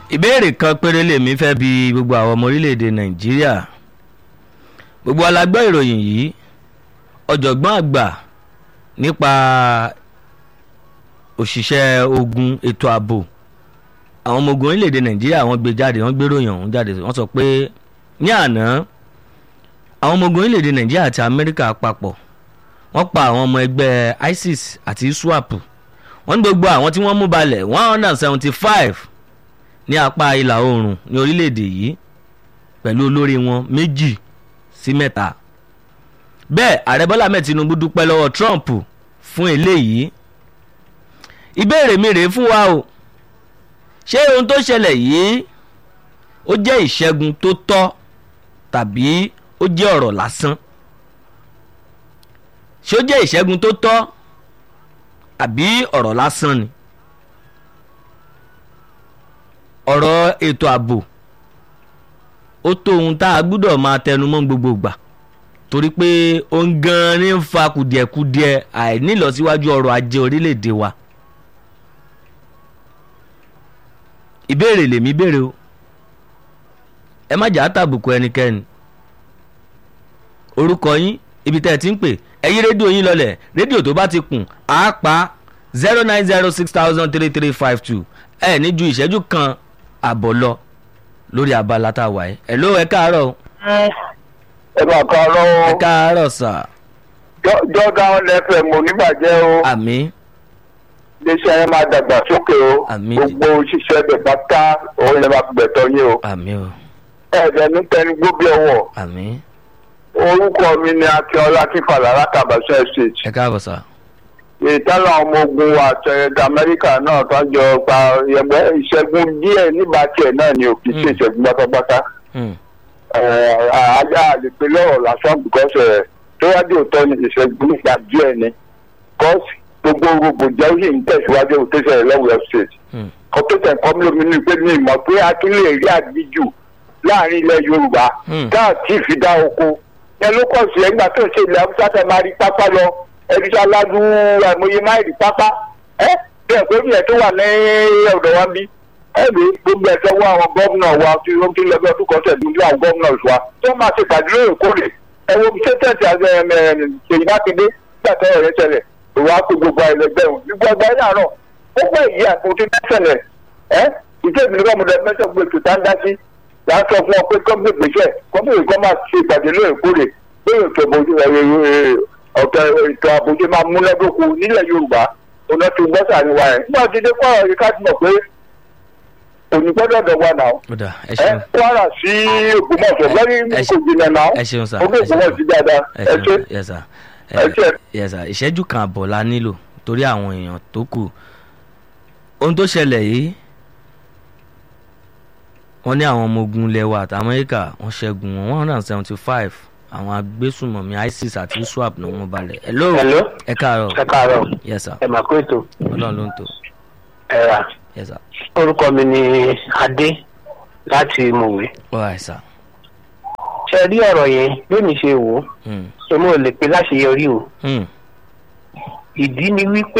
ìbéèrè kan péré lèmi fẹ́ bi gbogbo àwọn ọmọ orílẹ̀-èdè nàìjíríà gbogbo alágbọ́ ìròyìn yìí ọ̀jọ̀gbọ́n àgbà nípa òṣìṣẹ́ ogun ètò ààbò àwọn ọmọ ogun orílẹ̀-èdè nàìjíríà wọ́n gbé jáde wọ́n gbé ròyìn ọ̀hún jáde wọ́n sọ pé ní àná àwọn ọmọ ogun orílẹ̀-èdè nàìjíríà àti amẹ́ríkà papọ̀ wọ́n pa àwọn ọmọ ẹgbẹ́ isis àti iswap wọ́n ní gbogbo àwọn tí wọ́n mú balẹ̀ one hundred and seventy five ní apá ìlà oòrùn ní orílẹ̀-èdè yìí pẹ̀lú olórí wọn méjì sí mẹ́ta bẹ́ẹ̀ ààrẹ bọ́lá ahmed tinubu dúpẹ́ lọ́wọ́ trump fún eléyìí ìbéèrè mi rèé fún wa o ṣé ohun tó ṣẹlẹ̀ yìí ó jẹ́ ìṣẹ́gun tó tọ́ tàbí ó jẹ́ ọ̀rọ̀ lásán ṣé ó jẹ́ ìṣẹ́gun tó tọ́ àbí ọ̀rọ̀ lásán ni ọ̀rọ̀ ètò ààbò ó tó ohun tá a gbúdọ̀ máa tẹnu mọ́ gbogbo ìgbà torí pé ó ń gan ní fa kùdìẹ̀kudiẹ àìnílọsíwájú ọrọ̀ ajé orílẹ̀-èdè wa ìbéèrè lèmi béèrè o ẹ má jà á tàbùkù ẹnikẹ́ni orúkọ yín ibi tẹ́ ẹ ti ń pè ẹ yí rédíò yín lọlẹ̀ rédíò tó bá ti kùn á pa zero nine zero six thousand three three five two ẹ ní ju ìṣẹ́jú kan àbọ̀ lọ lórí abala tá a wà yìí ẹ ló ẹ káàárọ̀ o. ẹ máa kọ́ ọ ẹ lọ́wọ́ káàárọ̀ sà jọ́gá fm oníbàjẹ́ o àmì iléeṣẹ́ yẹn máa dàgbà sókè o Àmín. gbogbo òṣìṣẹ́ bẹ̀ pátá òun lè máa fi gbẹ̀tọ̀ yín o àmì o ẹ̀ẹ́dẹ̀ ní tẹni gbóbi ọwọ́ àmì orúkọ mi ni akínọlá kífàlà látàbàṣọ estate ẹ káàbọ̀ sà ìtẹ́lẹ̀ ọmọ ogun àtẹ̀yẹ̀dẹ̀ amẹ́ríkà náà tọ́jọ́ gba ẹgbẹ́ ìṣẹ́gun díẹ̀ nígbà tiẹ̀ náà ni òkè sí Mm. ìṣẹ́gun pátápátá Hmm, ajá àlèpé lọ́rọ̀ lásán because ẹ̀ tó wájú òótọ́ ni ìṣẹ́gun nígbà díẹ̀ ni because gbogbo gbogbo jẹ́ òye ń tẹ̀síwájú òtẹ́sẹ̀ lọ́wọ́ state hmm, kọ́tẹ́sẹ̀ nǹkan mi lómi ní pé mi mọ̀ pé a tún lè rí àdíjù láàrin ilẹ̀ yorùbá Hmm. káà tí ì fi dá oko yẹn ló kọ̀ sí ẹgbà tó ń ṣe ilẹ̀ haúsá tẹ máa rí pápá lọ ẹbí tó aládùn àìmọye máìlì pápá ẹ bẹ́ẹ̀ pé bí ẹ tó wà ní ọ̀dọ̀ wa ń bí ẹ lè gbogbo ẹ̀sẹ̀ wọ àwọn gómìnà wa tí ó ń tún lọ́gbẹ́ ọdún kan tẹ̀dún ní àwọn gómìnà wa tó máa ṣe pàdé lóòrèkóòrè ẹ wo bí sẹ́tẹ̀sì àti ṣèyí mákindé nígbà tó ọ̀rẹ́ ṣẹlẹ̀ ìwà pé gbogbo àìlẹgbẹ́ wọn gbogbo ọgbà yìí àárọ̀ ó pẹ́ yìí àpò tí wọ́n ṣẹlẹ̀ ẹ́ ìdí èmi nígbà mọ̀dọ̀ mẹ́sàn gbé ètò tá ń dá sí là ń sọ fún ọ pé kọ́ńtì gbèsè kọ́ńtì kan máa ṣe ìpàdé lóòrèkóòrè lórí ètò àbójú ọ̀tọ̀ ètò àbójú máa múlẹ́dókò nílẹ̀ yorùbá ọ̀nà tó gbọ́ sàríwá ẹ̀ nígbà tí dé kwara yìí ká ti mọ̀ pé òní gbọ́dọ̀ dọ̀ wà náà ó dà ẹ ẹ ṣeun kwara sí ògbómọ̀ṣọ́ lẹ́yìn ẹ kò ṣe- jìnnà náà ẹ ṣeun sà ó gbé ẹ ṣeun ògbómọ̀ṣọ́ dáadáa ẹ ẹ ṣe. ṣeun yes sir ẹ ṣe. yes sir ìṣẹ́jú kan àbọ̀ la nílò torí àwọn èèyàn tó kù ohun tó ṣẹlẹ̀ yìí wọ́n ní àwọn ọmọ ogun ilẹ̀ wa àti amẹ́ríkà wọ́n ṣẹ́gun wọn one hundred and seventy five àwọn agbésùnmọ̀mí isis àti iswap ní wọ́n balẹ̀ hello Hello. ẹ káàárọ̀ ẹ káàárọ̀ yes sir ẹ mà kó ètò ọlọ́run ló ń tò ẹ rà yes sir orúkọ mi ni adé láti mòwe. alright sir ṣe rí ọ̀rọ̀ yẹn lónìí ṣe wò ó hmm. èmi ò lè pe láṣeyọrí o Hmm. ìdí ni wípé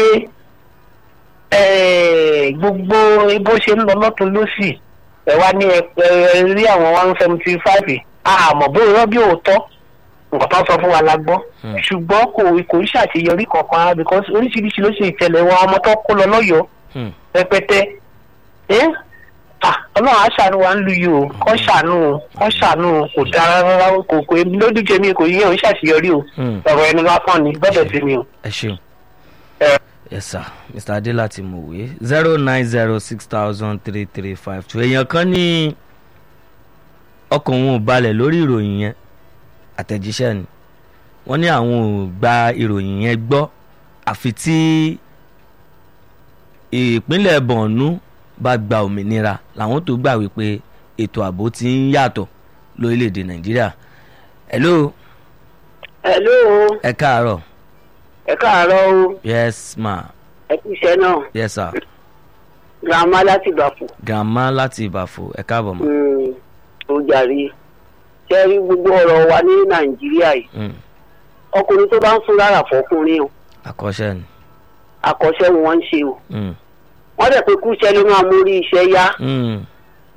eh, gbogbo bó ṣe ń lọ lọ́tún lọ́sì ẹ wá ní ẹ ẹ rí àwọn one seventy five àmọ́ bó irọ́ bí òótọ́ nǹkan tó ń sọ fún wa la gbọ́ Hmm. ṣùgbọ́n kò kò ń ṣàṣeyọrí kankan rárá because oríṣiríṣi ló ṣe ìṣẹ̀lẹ̀ wọn ọmọ tó kó lọ lọ́yọ̀ọ́ Hmm. rẹpẹtẹ ẹ à ọlọ́run á ṣàánú wa ń lu yìí o kọ́ ṣàánú o kọ́ ṣàánú o kò dára rárá o kò kò èmi lójú jẹ mi kò yẹ òun ṣàṣeyọrí o Hmm. ọ̀rọ̀ ẹni lásán ni bẹ́ẹ̀ sí mi o. ẹ ṣeun Ẹ. yes sir mr adé láti mọ̀wé zero nine zero six thousand three three five two èèyàn kan ní ọkàn òun ò balẹ̀ lórí ìròyìn yẹn àtẹ̀jíṣẹ́ ni wọ́n ní àwọn ò gba ìròyìn yẹn gbọ́ àfi tí ìpínlẹ̀ borno bá gba òmìnira làwọn tó gbà wípé ètò ààbò ti ń yàtọ̀ lórílẹ̀‐èdè nàìjíríà hello Hello, ẹ káàárọ̀ ẹ káàárọ̀ o, yes ma ẹ kú iṣẹ́ náà, yes sir. girama láti Ìbàfò, grandma láti ìbàfò ẹ káàbọ̀ mọ́. Mm, ó jàre. Ṣé rí gbogbo ọ̀rọ̀ wa ní Nàìjíríà yìí? Mm, Ọkùnrin tó bá ń fún lára fọkùnrin o, àkọ́ṣẹ́ ni. àkọ́ṣẹ́ wọn ń ṣe o. Mm, Wọ́n dẹ̀ pé kú iṣẹ́ ló máa mórí iṣẹ́ yá. mm,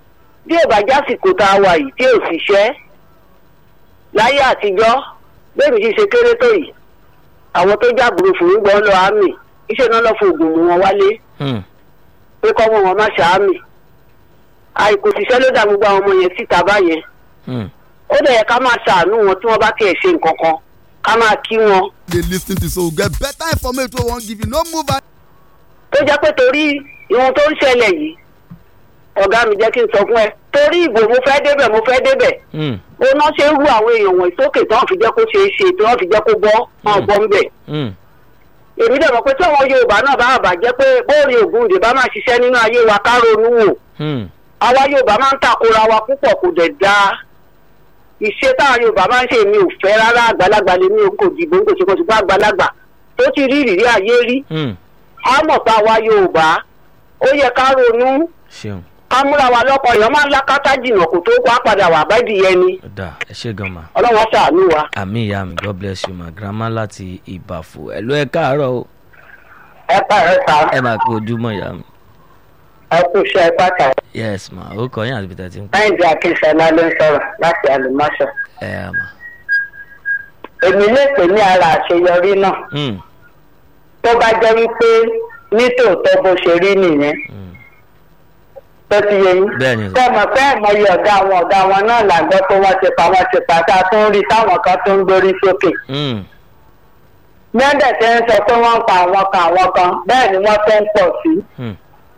bí ò bá jásìkò tá a wà yìí tí ò ṣiṣẹ́ láyé àtijọ́ bẹ́ẹ̀ mi ti ṣe kéré tó yìí àwọn tó jábùrú fún gbọ́n lọ àmì iṣẹ́ náà lọ́ fún oògùn mú wọn wálé Hmm. pé kọ́ mọ́ wọn má ṣàámì àìkò ṣiṣẹ́ ló dá gbogbo àwọn ọmọ yẹn síta báyẹn Hmm. ó dẹ̀ yẹ ká máa ṣàánú wọn tí wọ́n bá tiẹ̀ ṣe nǹkan kan ká máa kí wọn dey lis ten to so we get better information wey we wan give you no move am. tó jẹ́ pé torí ìwọ̀n tó ń ṣẹlẹ̀ yìí ọ̀gá mi jẹ́ kí n sọ fún ẹ torí ìbò mo fẹ́ débẹ̀ mo fẹ́ débẹ̀ Hmm. ó náà ṣe ń rú àwọn èèyàn wọ̀nyí sókè tí wọ́n fi jẹ́ kó ṣeé ṣe tí wọ́n fi jẹ́ kó bọ́ wọn bọ́ ń bẹ̀. Hmm. èmi dẹ̀ mọ̀ pé tí àwọn yorùbá náà bá bàjẹ́ pé bóòrè ògùndè bá máa ṣiṣẹ́ nínú ayé wa ká ronú wò Hmm. àwa yorùbá máa ń takora wa púpọ̀ kò dẹ̀ dáa ìṣe táwọn yorùbá máa ń ṣe mi ò fẹ́ rárá àgbàlagbà lèmi ò kò dìbò ń kò ṣe kò ṣùgbọ́n àgbàlagbà tó ti rí ìrírí ayé rí Hmm. á mọ̀ pé àwa yorùbá ó yẹ ká ronú ṣeun ká múra wa lọ́kọ̀ èèyàn máa ń lákátá jìnnà kò tó wá padà wà bá ìdíyẹ ni ó dà ẹ ṣe gan ma ọlọ́wọ́n ṣàánú wa. àmì ìyá mi god bless you ma grandma láti ìbàfò ẹ ló ẹ káàárọ̀ o ẹ pààrọ̀ ta ẹ máa kó ojúmọ́ ìyá mi ẹ kú iṣẹ́ pátá yes ma ó kọ yín àti peter tí ń pè káyìndé akínṣọlá ló ń sọ̀rọ̀ láti àlùmọ́ṣọ. ẹ ẹ mà èmi lè pè ní ara àṣeyọrí náà Hmm. tó bá jẹ́ wípé nítòótọ́ bó ṣe rí nìyẹn Hmm. tó ti yẹ yín. bẹ́ẹ̀ ni tẹ́ mọ̀ pé ẹ̀mọye ọ̀gá àwọn ọ̀gá wọn náà là ń gbọ́ pé wọ́n ti pa wọ́n ti pa tá a tún rí táwọn kan tó ń gbórí sókè. Hmm. mẹ́ndẹ̀ tẹ́ ń sọ pé wọ́n ń pa àwọn kan àwọn kan bẹ́ẹ̀ ni wọ́n fẹ́ ń pọ̀ sí. Hmm.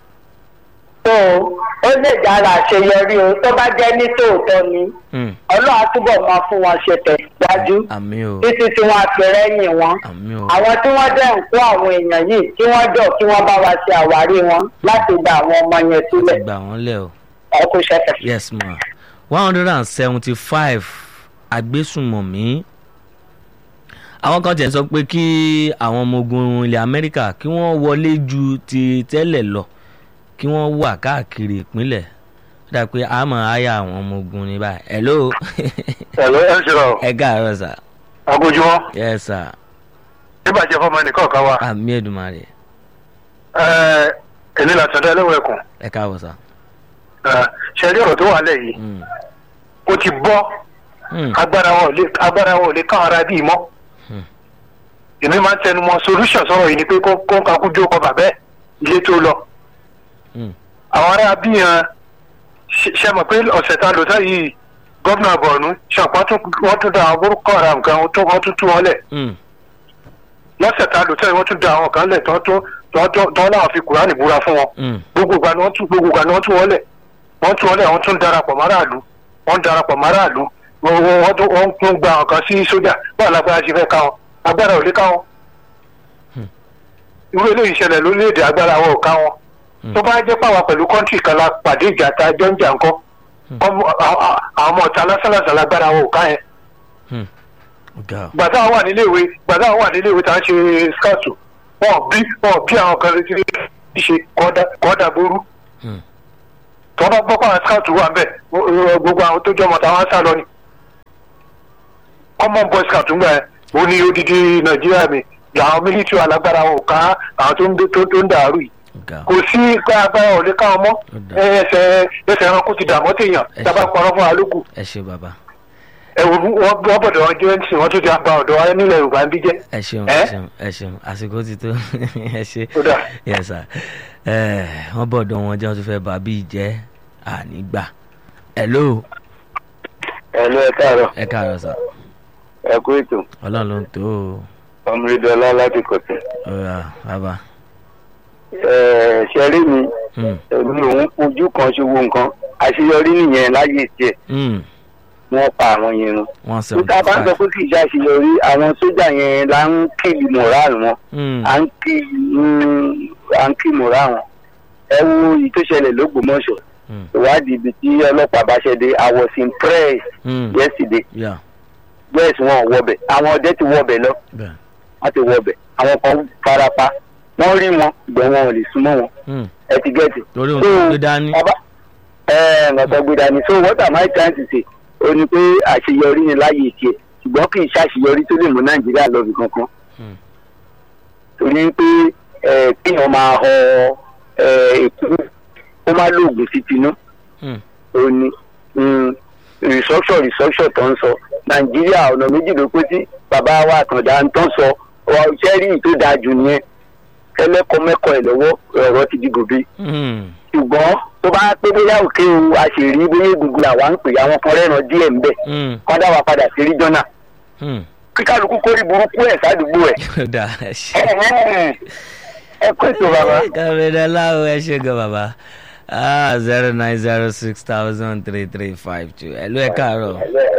tó ó lè dára àṣeyọrí o tó bá jẹ́ nítòótọ́ ni Hmm. ọlọ́run á túbọ̀ máa fún wọn ṣe tẹ̀síwájú àmì o títí tí wọ́n á fi rẹ́yìn wọn. àmì o àwọn tí wọ́n dẹ̀ ń kó àwọn èèyàn yìí kí wọ́n jọ kí wọ́n bá wa ṣe àwárí wọn láti gba àwọn ọmọ yẹn ti sílẹ̀ gbà wọ́n lẹ̀ o ọkọ̀ ṣẹ̀fẹ̀. yes ma one hundred and seventy five agbésùnmọ̀mí àwọn kan tẹ̀ sọ pé kí àwọn ọmọ ogun ilẹ̀ amẹ́ríkà kí wọ́n wọlé ju ti tẹ́lẹ̀ lọ kí wọ́n wà káàkiri ìpínlẹ̀ ó dà pé a máa háyà àwọn ọmọ ogun ní báyìí hello ẹ̀lọ́ ẹ̀ ń ṣe lọ ẹ káàárọ̀ sà agójúmọ́ yes sà nígbàjẹ́ fọmọ ẹnìkan kan wa àmì ẹ̀dùnmarè ẹni làtọ̀dọ̀ ẹlẹ́wọ̀n ẹ̀kùn ẹ káàbọ̀ sà. ṣe rí ọ̀rọ̀ tó wà lẹ̀ yìí Mm. ó ti bọ́ Mm. agbára wọn ò lè agbára wọn ò lè káwọn ará bíi mọ́ Hmm. èmi máa ń tẹnu mọ́ solution sọ̀rọ̀ yìí ni pé kó kó ń kakú jókòó bàbẹ́ ilé tó lọ Mm. àwọn ará bíi yẹn ṣe- ṣe mọ̀ pé ọ̀sẹ̀ tá a lò sáyìí gómìnà bọ̀ọ̀nù ṣàpá wọ́n tún da àwọn burúkú ara nǹkan wọ́n tún wọ́n tún tú wọn lẹ̀ Mm. lọ́sẹ̀ tá a lò sáyìí wọ́n tún da àwọn kan lẹ̀ tán tó tán tó tán láwọn fi kùránì búra fún wọn Mm. gbogbo ìgbà ni wọ́n tún gbogbo ìgbà ni wọ́n tún wọ́n lẹ̀ wọ́n tún wọ́n lẹ̀ wọ́n tún darapọ̀ máràlú wọ́n darapọ̀ máràlú wọ́n wọ́n wọ́n tún wọ́n tún gba àwọn kan sí sójà báwo lágbára ṣe fẹ́ ká wọn agbára ò lè ká wọn. Hmm. irú eléyìí ṣẹlẹ̀ lórílẹ̀‐èdè agbára wọn ò ká wọn. Hmm. tó bá jẹ́ pàwọ́ pẹ̀lú kọ́ńtì kan la pàdé ìjà tá a jọ ń jà ńkọ́ Hmm. Ọmọ- àwọn àwọn ọmọ ọ̀tá lásánlàsàn lágbára wọn ò ká yẹn Mm. ọ̀gá o. gbàtà àwọn wà níléèwé gbàtà àwọn wà níléèwé tá à ń ṣe scout wọn bí wọn bí àwọn kan létí ṣe kọ́dà bórú Mm. tọ́ bá gbọ́ pàrọ̀ scout wà ń bẹ̀ gbogbo àwọn tó jọmọ̀ táwọn sá lọ ni common boy scout ń gbà ẹ́ ó ní odidi nàìjíríà mi làwọn military alágbára wọn ò ká àwọn tó ń dé- tó tó ń dàrú yìí ọ̀gá o. kò sí pé agbára ò lè ká wọn mọ́ Ó dà. ẹsẹ̀ ẹsẹ̀ ẹranko ti dààmú téèyàn Ẹ tábà ṣe. parọ́ fún alókù ẹ ṣe bàbá ẹ̀wọ̀n wọ́n bọ̀dọ̀ wọn jẹ́ ẹ̀sìn wọn tún ti àgbà ọ̀dọ̀ wa nílẹ̀ yorùbá ń bí jẹ́ ẹ ṣeun Ẹ? ẹ ṣeun ẹ ṣeun àsìkò ti tó ẹ ṣe Ó dà. yes sir ẹ wọn bọ̀dọ̀ wọn jẹ́ wọn tún fẹ́ bá bí jẹ́ ànígbà hello ẹ̀lú ẹ káàárọ̀ ẹ káàárọ̀ sà ẹ kú ètò ọlọ́run ló ń tó o ọmọdéọlá láti kọ̀tún. ọ̀rà bàbá ṣẹ́rí mi Hmm, èmi òun fojú kan ṣòwò nǹkan àṣeyọrí nìyẹn láyé tiẹ̀ hmm, wọ́n pa àwọn yẹn run. one níta seventy bá ń sọ five pé kì í ṣe àṣeyọrí àwọn sójà yẹn la ń kíìlì mọ̀ráàlù wọn Hmm, à ń kí à ń kí mọ̀ráàlù wọn. ẹ wo èyí tó ṣẹlẹ̀ lógbòmọ̀ṣọ́ hmm, ìwádìí ibi tí ọlọ́pàá bá ṣe dé i was impressed hmm, yesterday yeah, yes wọn ò wọbẹ̀ àwọn ọdẹ ti wọbẹ̀ lọ bẹ́ẹ̀, wọ́n ti wọbẹ̀ àwọn kan farapa wọ́n rí wọn ìgbẹ́ wọn ò lè súnmọ́ wọn hmm, ẹ ti gẹ́tì. lórí ohun tó gbé dání ọba ẹ nǹkan gbé dání so what am I trying to say o ní pé àṣeyọrí ni láyé tiẹ̀ ṣùgbọ́n kì í ṣàṣeyọrí tó lè mú nàìjíríà lọ bí kankan Hmm. torí pé ẹ kéèyàn máa họ ẹ èkó ó má lóògùn sí tinú Hmm, ó ní rìsọ́ṣọ̀ rìsọ́ṣọ̀ tó ń sọ nàìjíríà ọ̀nà méjì ló pé tí bàbá wa àtàndá ń tán sọ ṣẹ́rí tó dáa jù nìyẹn ẹlẹ́kọ̀ọ́ mẹ́kọ̀ọ́ ẹ̀ lọ́wọ́ ọ̀rọ̀ ti di gòbe Hmm. ṣùgbọ́n tó bá pé bóyá òkè o àṣírí bóyá egungun làwa ń pè àwọn kan rẹ́ràn díẹ̀ ń bẹ̀ Hmm. kọ́ dá wa padà sí ríjọ́nà Hmm. kíkálukú kórì burúkú ẹ̀ sádùúgbò ẹ̀ ó dà ẹ ṣe. ẹ kó ètò bàbá. kàmínà láwọn ẹ ṣe gan bàbá zero nine zero six thousand three three five two ẹ ló ẹ káàárọ̀.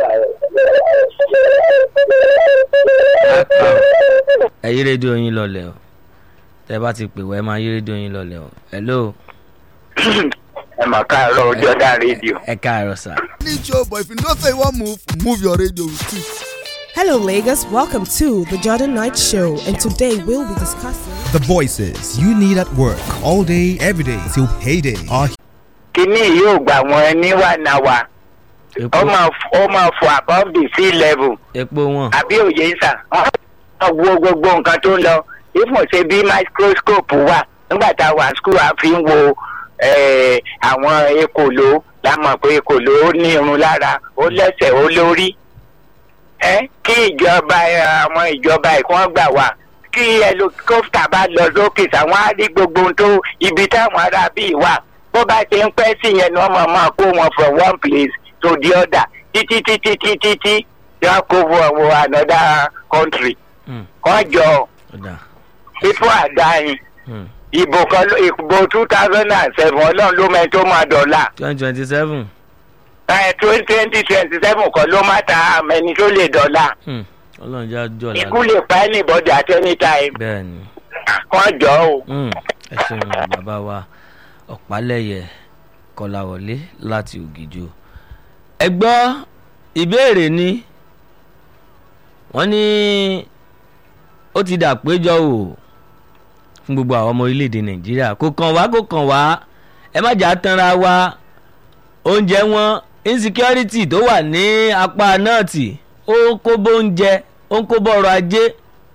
ẹ yí rédíò yín lọlẹ̀ o tẹ bá ti pè wá ẹ máa yí rédíò yín lọlẹ̀ o hello ẹ mà káàárọ̀ ọjọ́ dá rédíò. ẹ káàárọ̀ sà. Morning show, but if you know say you wan move, move your radio with it. Hello, Lagos. Welcome to the Jordan Knight Show, and today we'll be discussing. The voices you need at work all day, every day till payday are kínní yóò gbà wọn ẹni wà náà wá epo ó máa f- ó máa fò above the sea level epo wọn. àbí òye ń sà wọn máa wo gbogbo nǹkan tó ń lọ ìfún ṣe bí microscope wà nígbà tá a wà school a fi ń wo eh, àwọn ekòló la mọ̀ pé ekòló ó ní irun lára ó lẹ́sẹ̀ ó lórí ẹ kí ìjọba ẹ, àwọn ìjọba ìkún gbà wá kí helicopter bá lọ sókè táwọn á rí gbogbo ohun tó ibi táwọn ará bíi wà bó bá ṣe ń pẹ́ sí yẹn ni wọ́n máa máa kó wọn from one place to the other títí títí títí tí tí wọ́n kó wọn wọ another country Hmm. wọ́n jọ ó dà. people are dying Hmm. ìbò kan ló- ìbò two thousand and seven ọlọ́run ló mẹ́ni tó máa dọ̀la twenty twenty seven. twenty twenty seven kan ló má ta ẹni tó lè dọ̀la ọlọ́run já jọ̀ ikú lálẹ́. lè pa anybody at any time bẹ́ẹ̀ ni. wọ́n jọ o. Hmm. ẹ ṣeun bàbá wa ọ̀pálẹ̀yẹ kọláwọlé láti ògìjò. ẹ gbọ́ ìbéèrè ni wọ́n ní ó ti dà péjọ o fún gbogbo àwọn ọmọ orílẹ̀-èdè nàìjíríà kò kàn wá kò kàn wá ẹ má jà á tanra wa oúnjẹ wọn insecurity tó wà ní apá nọ́ọ̀tì ó ń kó bó oúnjẹ ó ń kó bọ́ ọrọ̀ ajé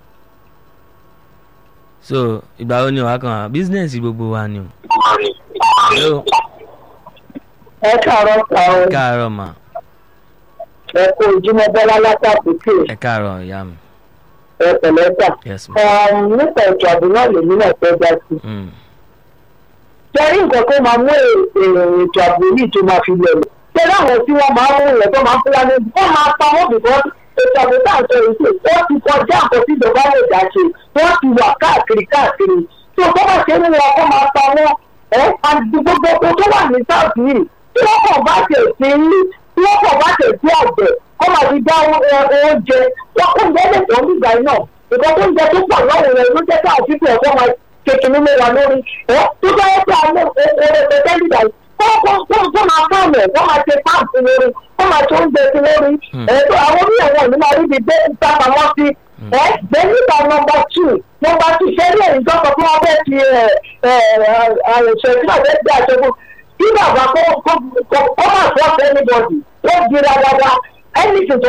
so ìgbà wo ni wàá kàn án business gbogbo wa ni o. Hello, ẹ káàárọ̀ pa ọ ẹ káàárọ̀ mà ẹ kó ojúmọ́ bọ́lá látàkùtì ẹ káàárọ̀ ìyá mi ẹ pẹ̀lẹ́ tà. yes ma. nípa ètò ààbò náà lèmi náà fẹ́ dá sí. Mm. jẹ́rí nǹkan tó máa mú ètò ààbò yìí tó máa fi lẹ̀ lọ. jẹ́rí àwọn tí wọ́n máa ń rìn tó máa ń fúlàní wọ́n máa pa wọ́n bìbọn ètò ààbò tá à ń sọ yìí pé wọ́n ti kọjá nǹkan tí ìjọba lè dá ṣe wọ́n ti wà káàkiri káàkiri. tó bọ́ bá ṣe ń wọn kó máa pa wọ́n ẹ́ àti gbogbo ohun tó wà ní south yìí tí wọ́n kàn bá tẹ̀ sí ní tí wọ́n kàn bá tẹ̀ sí àgbẹ̀ kó máa fi dá oúnjẹ wọ́n kó ń jẹ́ lè tọ́ nígbà náà ìkan tó ń jẹ tó pọ̀ lọ́wọ́ rẹ̀ ló jẹ́ káwọn fífi ẹ̀kọ́ máa kékeré lé wa lórí ẹ̀ tó bá yẹ kí àwọn oore pẹ̀tẹ́ nígbà yìí kó kó kó kó máa fáàmù ẹ̀ kó máa ṣe páàpù lórí kó máa ṣe oúnjẹ sí lórí ẹ̀ tó àwọn orí ẹ̀wọ̀n ní máa rí ibi dé ìta pamọ́ sí ẹ̀ gbé nígbà nọmba tù nọmba tù ṣé ní èyí tó sọ fún wọn fẹ́ fi àròṣe tí wọ́n fẹ́ gbé àṣẹ fún kí bàbá kó kó kó má fọ́ anybody ó di ra dáadáa anything tó